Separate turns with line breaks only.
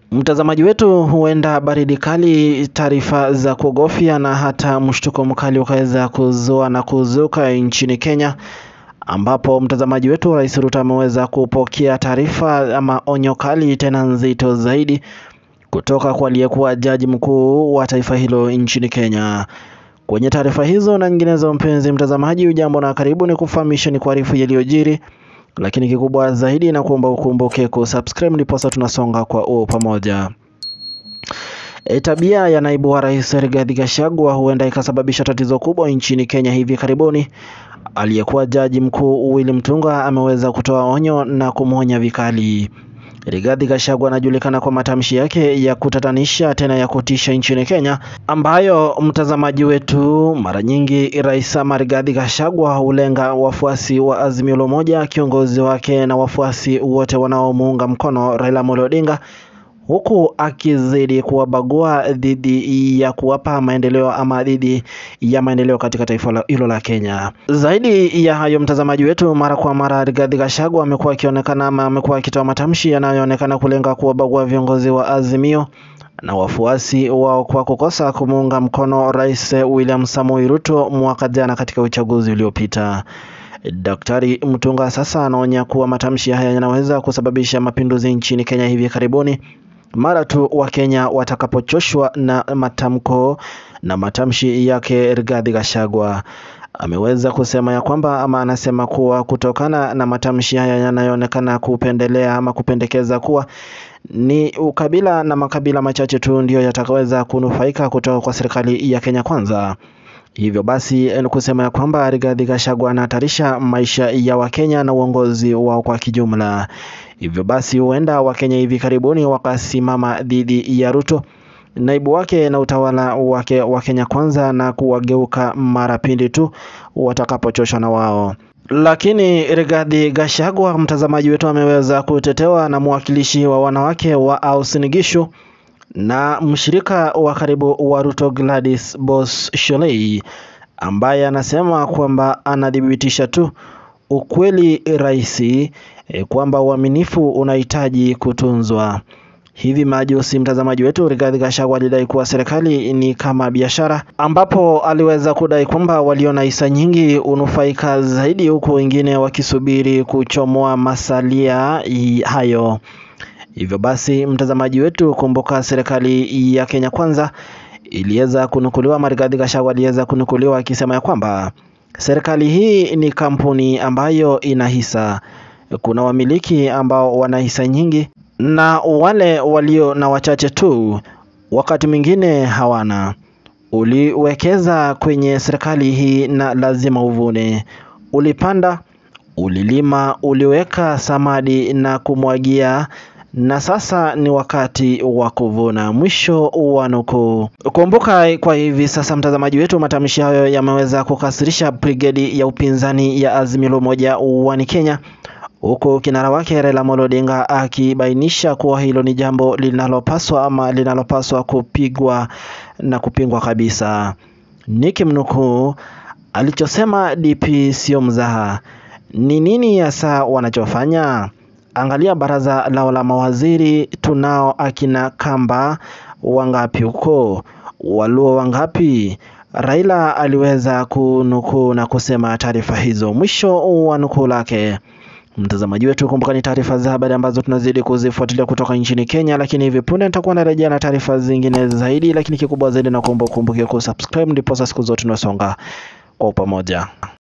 Mtazamaji wetu, huenda baridi kali, taarifa za kuogofya na hata mshtuko mkali ukaweza kuzua na kuzuka nchini Kenya, ambapo mtazamaji wetu, Rais Ruto ameweza kupokea taarifa ama onyo kali tena nzito zaidi kutoka kwa aliyekuwa jaji mkuu wa taifa hilo nchini Kenya. Kwenye taarifa hizo na nyinginezo, mpenzi mtazamaji, ujambo na karibu, ni kufahamisha ni kuarifu yaliyojiri lakini kikubwa zaidi na kuomba ukumbuke kusubscribe ndiposa tunasonga kwa u pamoja. E, tabia ya naibu wa rais Rigathi Gachagua huenda ikasababisha tatizo kubwa nchini Kenya hivi karibuni. Aliyekuwa jaji mkuu Willy Mutunga ameweza kutoa onyo na kumwonya vikali. Rigathi Gachagua anajulikana kwa matamshi yake ya kutatanisha tena ya kutisha nchini Kenya, ambayo mtazamaji wetu, mara nyingi rais ama Rigathi Gachagua hulenga wafuasi wa Azimio la Umoja, kiongozi wake na wafuasi wote wanaomuunga mkono Raila Amolo Odinga, huku akizidi kuwabagua dhidi ya kuwapa maendeleo ama dhidi ya maendeleo katika taifa hilo la Kenya. Zaidi ya hayo, mtazamaji wetu, mara kwa mara Rigathi Gachagua amekuwa akionekana ama amekuwa akitoa matamshi yanayoonekana kulenga kuwabagua viongozi wa Azimio na wafuasi wao kwa kukosa kumuunga mkono Rais William Samoei Ruto mwaka jana katika uchaguzi uliopita. Daktari Mutunga sasa anaonya kuwa matamshi haya yanaweza kusababisha mapinduzi nchini Kenya hivi karibuni mara tu Wakenya watakapochoshwa na matamko na matamshi yake Rigathi Gachagua. Ameweza kusema ya kwamba ama anasema kuwa kutokana na matamshi haya yanayoonekana kupendelea ama kupendekeza kuwa ni ukabila na makabila machache tu ndiyo yatakaweza kunufaika kutoka kwa serikali ya Kenya Kwanza. Hivyo basi kusema ya kwamba Rigathi Gachagua anahatarisha maisha ya Wakenya na uongozi wao kwa kijumla. Hivyo basi huenda Wakenya hivi karibuni wakasimama dhidi ya Ruto, naibu wake na utawala wake wa Kenya Kwanza na kuwageuka mara pindi tu watakapochoshwa na wao. Lakini Rigathi Gachagua, mtazamaji wetu, ameweza kutetewa na mwakilishi wa wanawake wa Austin Gishu na mshirika wa karibu wa Ruto Gladys Boss Sholei, ambaye anasema kwamba anathibitisha tu ukweli rahisi e, kwamba uaminifu unahitaji kutunzwa. Hivi majuzi mtazamaji wetu, Rigathi Gachagua alidai kuwa serikali ni kama biashara, ambapo aliweza kudai kwamba walio na hisa nyingi hunufaika zaidi, huku wengine wakisubiri kuchomoa masalia hayo. Hivyo basi mtazamaji wetu, kumbuka serikali ya Kenya Kwanza iliweza kunukuliwa, Rigathi Gachagua aliweza kunukuliwa akisema ya kwamba serikali hii ni kampuni ambayo ina hisa. Kuna wamiliki ambao wana hisa nyingi na wale walio na wachache tu wakati mwingine hawana. Uliwekeza kwenye serikali hii na lazima uvune. Ulipanda, ulilima, uliweka samadi na kumwagia na sasa ni wakati wa kuvuna. Mwisho wa nukuu. Kumbuka kwa hivi sasa, mtazamaji wetu, matamshi hayo yameweza kukasirisha brigedi ya upinzani ya Azimio la Umoja One Kenya, huku kinara wake Raila Amolo Odinga akibainisha kuwa hilo ni jambo linalopaswa ama linalopaswa kupigwa na kupingwa kabisa. Nikimnukuu, alichosema DP sio mzaha. Ni nini hasa wanachofanya? Angalia baraza lao la mawaziri, tunao akina Kamba wangapi huko? Waluo wangapi? Raila aliweza kunukuu na kusema taarifa hizo. Mwisho wa nukuu lake. Mtazamaji wetu, kumbuka ni taarifa za habari ambazo tunazidi kuzifuatilia kutoka nchini Kenya, lakini hivi punde nitakuwa narejea na taarifa zingine zaidi, lakini kikubwa zaidi na kuomba ukumbuke kusubscribe, ndipo siku zote tunasonga kwa pamoja.